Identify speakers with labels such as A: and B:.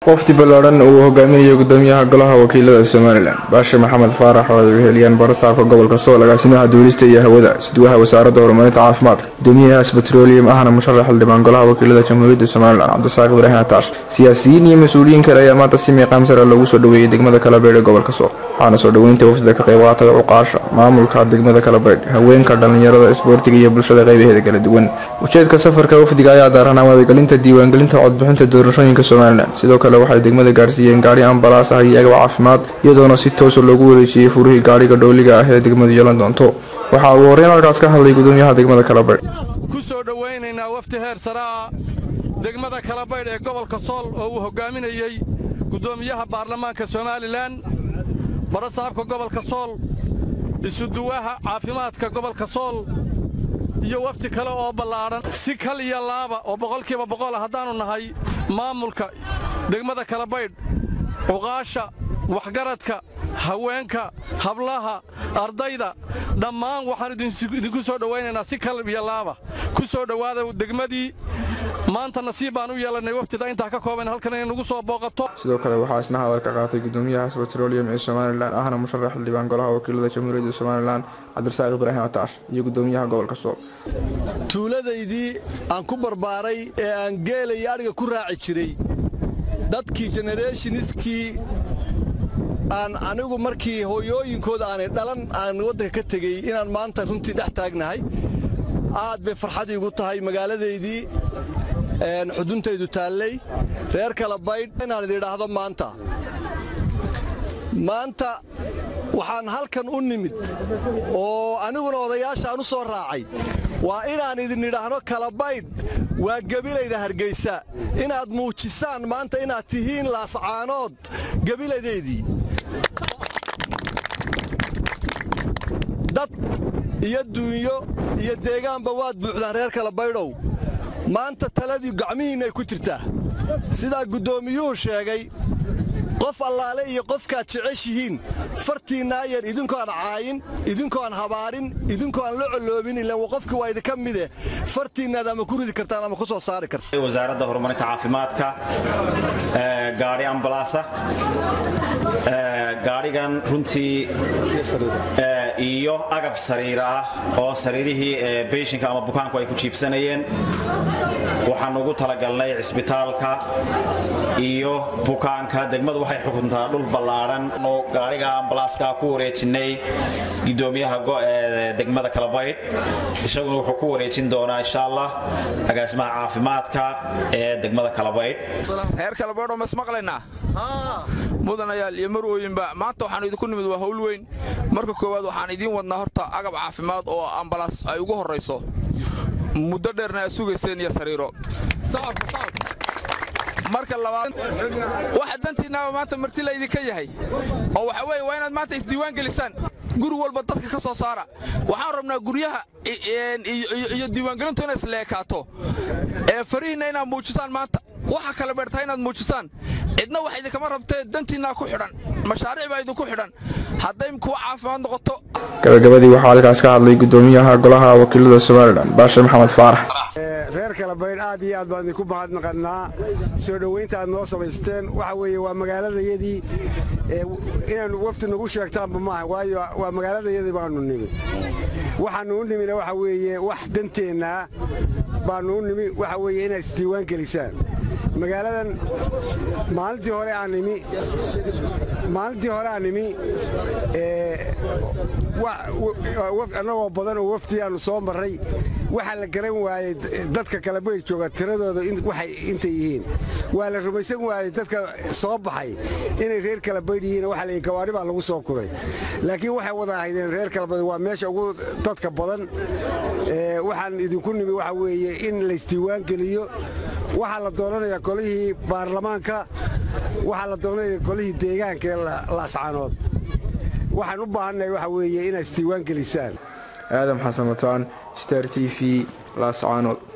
A: wafdi ballaadhan uu hogaaminayo gudoomiyaha golaha wakiilada somalilan baashe maxamed faarax oo ay weheliyaan barasaabka gobolka sool agaasimaha duulista iyo hawada sidwaha wasaaradda horumarinta caafimaadka gudoomiyahaas betroleum ahna musharax xildhibaan golaha wakiilada jamhuuriyadda somalilan cabdisaaq ibraahim ataash siyaasiyiin iyo mas-uuliyiin kale ayaa maanta si miiqaam sare loogu soo dhoweeyey degmada kalabeydh ee gobolka sool waxaana soo dhoweynta wafdida ka qayb qaatay cuqaasha maamulka degmada kalabeydh haweenka dhallinyarada isboortiga iyo bulshada qaybaheeda kala duwan ujeedka safarka wafdiga ayaa daaranaa wadagelinta diiwaangelinta codbixinta doorashooyinka somalilan sidoo kale waxay degmada gaarsiiyeen gaari ambalaas ah iyo agab caafimaad iyadoona si toosa loogu wareejiyey furihii gaadhiga dhooliga ah ee degmadu yeelan doonto waxaa uu horreyn halkaas ka hadlay gudoomiyaha degmada kalabeydh
B: ku soo dhowaynaynaa wafdi heer saraa degmada kalabaydh ee gobolka sool oo uu hoggaaminayey gudoomiyaha baarlamaanka somalilan barasaabka gobolka sool isuduwaha caafimaadka gobolka sool iyo wafdi kale oo ballaadhan si kal iyo laaba oo boqolkiiba boqola haddaannu nahay maamulka degmada kalabaydh cuqaasha waxgaradka haweenka hablaha ardayda dhammaan waxaan idinku soo dhowaynaynaa si kal iyo laaba ku soo dhowaada degmadii maanta nasiib baan u yeelannay waftida intaa ka kooban halkan inay nagu soo booqato
A: sidoo kale waxaa isna hadalka qaatay gudoomiyahaas betroleum ee somalilan ahna musharax xildhibaan golaha wakiilada jamhuuriyadda somalilan cabdirasaaq ibraahim ataash iyo gudoomiyaha gobolka sool
C: tuuladaydii aan ku barbaaray ee aan geelaya adhiga ku raaci jiray dadkii genereshoniskii aan anigu markii hooyooyinkooda aanay dhalan aan waddanka ka tegey inaan maanta runtii dhex taagnahay aad bay farxad iigu tahay magaaladaydii xuduntaydu taallay reer kala baydh inaan idin idhaahdo maanta maanta waxaan halkan u nimid oo aniguna odayaasha aan u soo raacay waa inaan idin idhaahno kala baydh waa gebilayda hargaysa inaad muujisaan maanta inaad tihiin laascaanood gebiladeedii dad iyo duunyo iyo deegaanba waad buuxdaan reer kala baydhow maanta taladii gacmihiinnay ku jirtaa sidaa guddoomiyuhu sheegay qof allaale iyo qofkaad jeceshihiin fartiinnaa yar idinkoaan caayin idinkoaan habaarin idinkoaan la colloobin ilaan qofkii waa idinka mide fartiinnaad ama ku ridi kartaan ama ku soo saari kartaan
D: wasaaradda horumarinta caafimaadka gaadhi ambalaasa gaadhigan runtii iyo agab sariir ah oo sariirihii beyshinka ama bukaanku ay ku jiifsanayeen waxaan ugu talagalnay cisbitaalka iyo bukaanka degmadu waxay xukuntaa dhul ballaadhan gaadhiga ambalaaska ku wareejinnay gudoomiyaha degmada kalabaydh isaguna wuxuu ku wareejin doonaa insha allah agaasimaha caafimaadka ee degmada kalabaydh
E: reer kalabaydhoo masmaqlaynaa mudanayaal iyo marwooyinba maanta waxaanu idinku nimid waa howl weyn marka koowaad waxaan idiin wadnaa horta agab caafimaad oo ambalaas ay ugu horrayso muddo dheerna aad sugayseen iyo sariiro marka labaad waxa dantiinnaaba maanta marti laydinka yahay oo waxa weeye waa inaad maanta isdiiwaan gelisaan guri walba dadka ka soo saara waxaan rabnaa guryaha iyo diiwaangelintu inay isleekaato ee farihiinna inaad muujisaan maanta waxa kala beertaa inaad muujisaan cidna wax idinkama rabtee dantiinnaa ku xidhan mashaariic baa idinku xidhan hadday kuwa caafimaad noqoto
A: gabagabadii waxaa halkaas ka hadlay gudoomiyaha golaha wakiilada somalilan baashe maxamed faarax
F: reer kalabaydh aad iyo aad baan idinku mahadnaqannaa soo dhowaynta aad noo samaysteen waxa weeye waa magaaladayadii inaannu wafdi nagu sheegtaanba maaha waayo waa magaaladayadii baannu nimi waxaannu u nimina waxa weeye wax danteennaa baannu u nimi waxa weeye inaad isdiiwaan gelisaan magaaladan maalintii hore aan nimi maalintii hore aan nimi annagoo badan oo wafdi aannu soo marray waxaa la garan waayey dadka kalabaydh jooga tiradooda waxay intay yihiin waa la rumaysan waayey dadka soo baxay inay reer kalabaydh yihiin waxa la gawaadhi baa lagu soo kuray laakiin waxay wada ahaydeen reer kalabaydh waa meesha ugu dadka badan waxaan idinku nimi waxa weeye in laysdiiwaan geliyo waxaa la doonanayaa golihii baarlamaanka waxaa la doonanaya golihii deegaanka ee laascaanood waxaan u baahannahay waxa weeye inaad isdiiwaan gelisaan
A: aadam xasan wataan star t v laascaanood